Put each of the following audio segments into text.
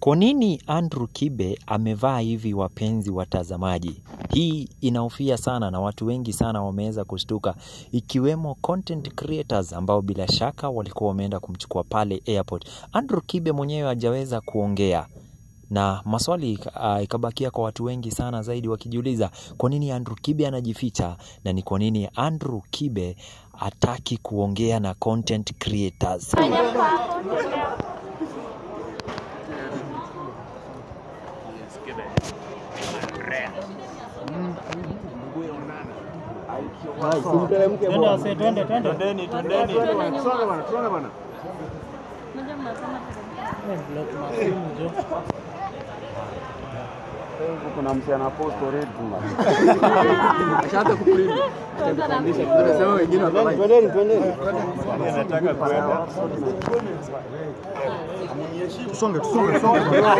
Kwa nini Andrew Kibe amevaa hivi wapenzi watazamaji? Hii inahofia sana na watu wengi sana wameweza kushtuka ikiwemo content creators ambao bila shaka walikuwa wameenda kumchukua pale airport. Andrew Kibe mwenyewe hajaweza kuongea na maswali uh, ikabakia kwa watu wengi sana zaidi wakijiuliza kwa nini Andrew Kibe anajificha na ni kwa nini Andrew Kibe hataki kuongea na content creators. Twende wase, twende, twende. Twendeni, twendeni. Songa bana, songa bana. Eh, block masimu jo. Kuna msee ana post already bana. Ashaanza kuprint. Tunasema wengine wakawa. Twendeni, twendeni. Nataka kuenda. Tusonge, tusonge, tusonge.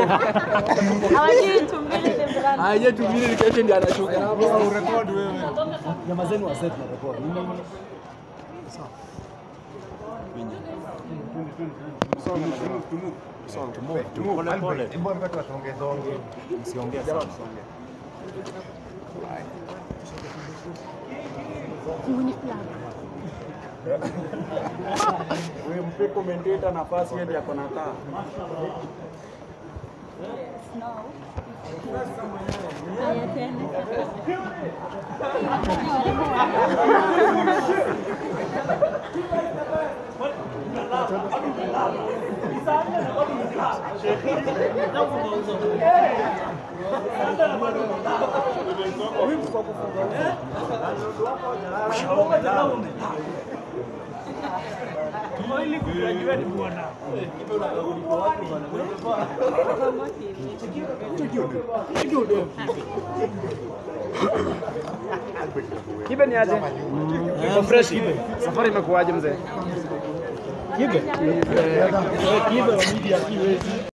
Aje tu mimi nikesha ndio anashuka. Urekodi wewe. Jamaa zenu wa set na record. Pole pole. Msiongee sana. Wewe mpe commentator nafasi yeye yako na taa. Kibe ni aje? Iko fresh kibe. Safari imekuwaje mzee? Kibe. Eh, Kibe wa media kiwezi.